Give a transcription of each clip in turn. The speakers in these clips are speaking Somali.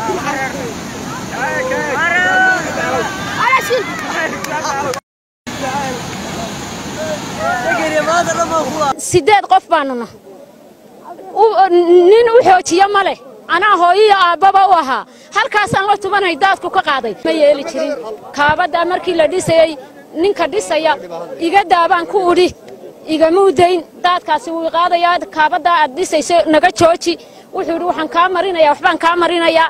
sideed qof baanuna nin u xoojiya ma leh anaa hooyiyo aabbaba u ahaa halkaasaan la tubanay daadku ka qaaday ma yeeli jirin kaabaddaa markii la dhisayey ninka dhisaya iga daabaan ku udhi igamuu dayn daadkaasi wuu qaadayaa kaabaddaa aad dhisayso naga jooji wuxuu idhi waxaan kaa marinayaa waxbaan kaa marinayaa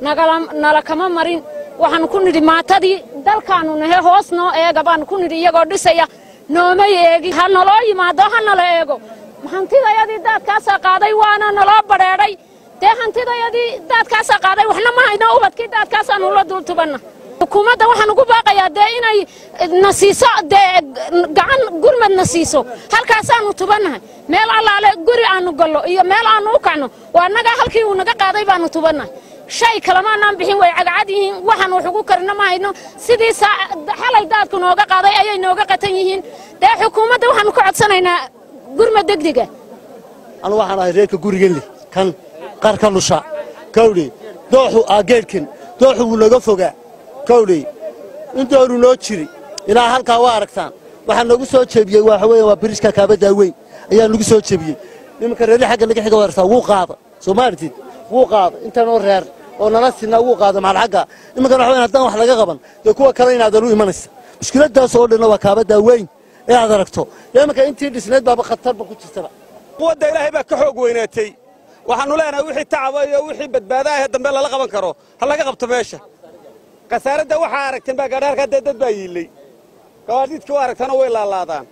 nala kama marin waxaanu ku nidhi maatadii dalkaannu nahe hoos noo eega baanu ku nidhi iyagoo dhisaya noomay eegi ha naloo yimaado ha nala eego hantidayadii daadkaasaa qaaday waana naloo badheedhay dee hantidayadii daadkaasaa qaaday waxna ma hayno ubadkii daadkaasaanu la dul tubanna xukuumadda waxaan ugu baaqayaa dee inay na siiso dee gacan gurmad na siiso halkaasaanu tubannahay meel allaale guri aanu gallo iyo meel aanu u kacno waa annagaa halkii uu naga qaaday baanu tubannahay shay kalemaanaan bixin way cagcad yihiin waxaan wax ugu karina ma hayno sidii xalay daadku nooga qaaday ayay nooga qatan yihiin dee xukuumadda waxaanu ka codsanaynaa gurmad degdega anu waxaan ahay reerka gurigan leh kan qarka lusha kawdhe dooxu aa geedhkan dooxu wuu naga fogaa kawdhe intoonu noo jiri ilaa halkaa waa aragtaan waxaa noogu soo jebiyey waxa weeye waa biriska kaabaddaa weyn ayaa nagu soo jebiyey nimanka reerri xagga naga xiga warsaa wuu qaada soo maartid wuu qaada intanoo reer oo nala sinaa wuu qaada maxal xagga nimankan waxa weyn haddaan wax laga qaban dee kuwa kale inaadan u imanaysa mushkiladdaas oo dhanna waa kaabaddaa weyn ee aad aragto imanka intii dhisnayd baaba khatarba ku jirtaba quwadda ilaahay baa ka xoog weynaatay waxaannu leenahay wixii tacaba iyo wixii badbaadaah ee dambe lala qaban karo ha laga qabto meesha khasaaradda waxaa aragteen baa gaadha halkaa dee dad baa yiillay gawaadhiidkii u aragtana way laalaadaan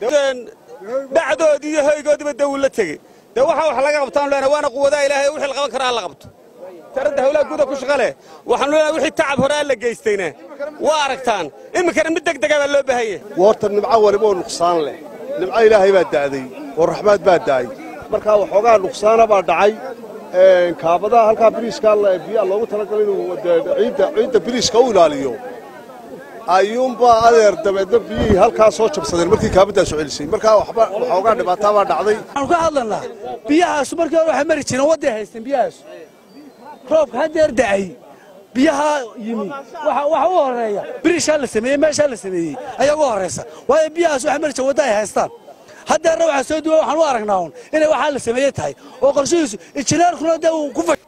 dhacdoodii iyo hoygoodiiba dee wuu la tegey dee waxaa wax laga qabtaanu leenahay waana quwadaha ilaahay wixii la qaban karo ha la qabto taradda hawlaha guuda ku shaqa leh waxaanu leenahay wixii tacab hore aan la geystayna waa aragtaan iminkana mid deg dega baa loo baahan yahay woorta nimco waliba oo nuqsaan leh nimco ilaahay baa da'day oo raxmaad baa da'ay markaa waxoogaa nuqsaana baa dhacay kaabadaha halkaa biriiskaa biyaa loogu talagalay inuu ciidda biriiska u ilaaliyo ayuunbaa adeer dabeedna biyihii halkaa soo jabsadeen markii kaabaddaa soo celisay markaa waxba waxoogaa dhibaataa baa dhacday waxaanu ka hadlanaa biyahaasu markii hore waxay mari jireen wadday haysteen biyahaasu roobka haddeer da'ay biyaha yimi waxa u horreeya biriishaa la sameeyey meeshaa la sameeyey ayaa ugu horraysa waayo biyahaas waxay mari jireen wadda ay haystaan haddeerna waxaa soo duwa waxaan u aragnaa un inay waxaa la sameeye tahay oo qorshihiisu injineerkuna dee uu ku